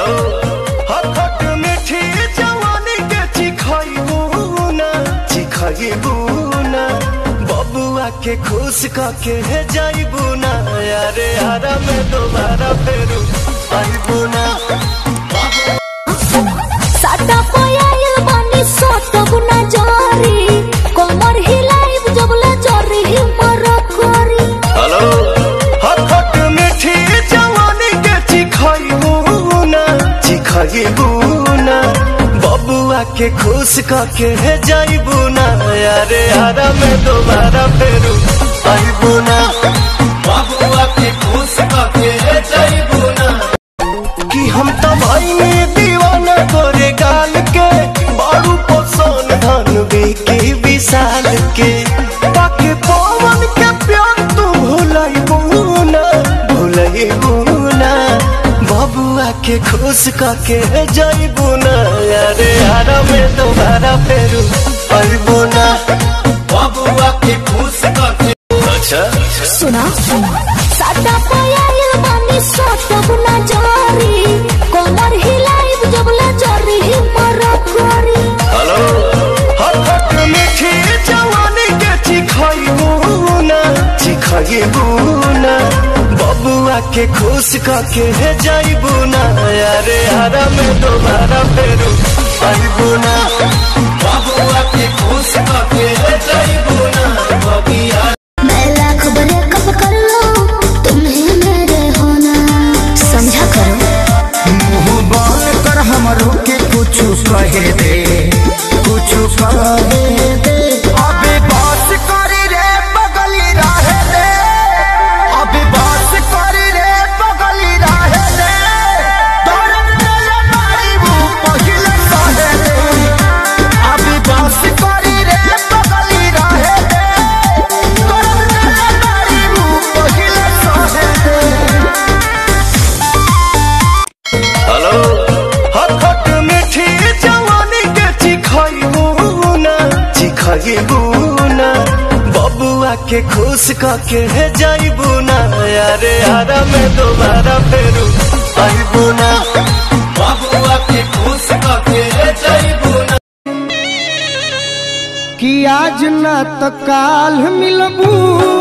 hello हखट मीठी जवानी के चिखइबू ना चिखइबू ना बबुआ के खुश कके है जाइबू ना अरे हरा में दोबारा फेरू आइबू ना साटा पयाइल बानी सोटब ना जारी कमर हिलाइब जबला जरी मर करी हेलो हखट मीठी जवानी के चिखइबू ना चिखइबू ना बबुआ के खुश कके है जाइबू ना अरे हरा में दोबारा फेरू आइबू ना बबुआ के खुश कके है जाइबू ना कि हम तो भाई में दीवाना तोरे गाल के बारू पोसन धन की विशाल के ताके पवन के प्यार तू भुलाई बुना भुलाई बुना बबुआ के खुश कके जाई बुना अरे हरा में दोबारा फेरू आई बुना बबुआ के खुश कके अच्छा सुना साटा पयाइल बानी सोटब ना जारी कमर हिलाइब जबला जरी मर करी हेलो हखट मीठी जवानी के चिखइबू ना चिखइबू ना बबुआ के खुश कके है जाइबू ना अरे हरा में दोबारा फेरू आइबू ना बबुआ के खुश कके है जाइबू ना बबिया मैं लाख बड़े कब कर लो तुम्हें मेरे होना समझा करो मुंह बंद कर हमरो के कुछ कहे दे कुछ कहे दे अबे बात करी रे बगली रहे दे अबे बात करी रे बगली रहे दे दर्द मेरे मारी मुंह पहिले सहे दे अबे बात करी रे बगली रहे दे दर्द मेरे मारी मुंह पहिले सहे दे हेलो हखट मीठी जवानी के चिखइबू ना चिखइबू ना बबुआ के खुश कके है जाइबू ना अरे हरा में दोबारा फेरू आइबू ना बबुआ के खुश कके है जाइबू ना कि आज न त काल मिलबू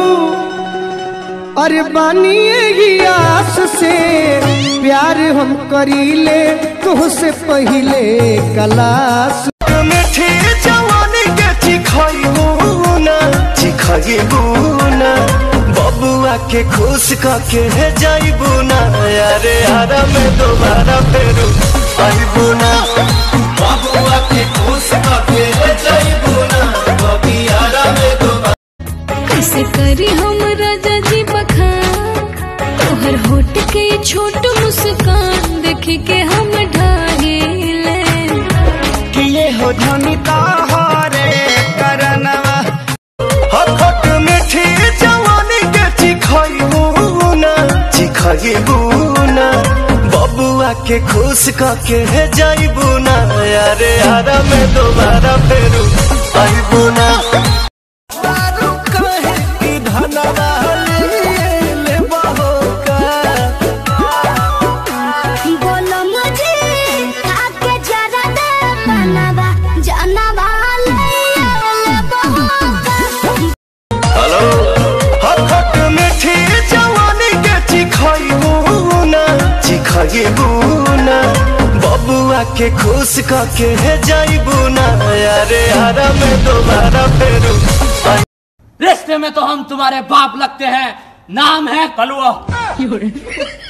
अरे बानी यही आस से प्यार हम करीले तुहसे पहिले कलास मीठी जवानी के चिखइबू ना चिखइबू ना बबुआ के खुश कके है जाइबू ना अरे हरा में दोबारा फेरू आइबू ना बबुआ के खुश कके है जाइबू ना बबियारा में दोबारा कैसे करी हम राजा जी बखान तोहर होट के छोट मुस्कान देख के हम ढागे किए हो धनी ताहरे करनवा हखट मीठी जवानी के चिखइबू ना चिखइबू ना बबुआ के खुश कके है जाइबू ना अरे हरा में दोबारा फेरू आइबू ना दारू कहे कि धनवा ले लेबो का बोलो मुझे आके जरा दे मनवा जानवा ले हेलो हखट मीठी जवानी के चिखइबू ना चिखइबू ना बबुआ के खुश कके है जाइबू ना अरे हरा में दोबारा फेरू आई- रिश्ते में तो हम तुम्हारे बाप लगते हैं नाम है कलुआ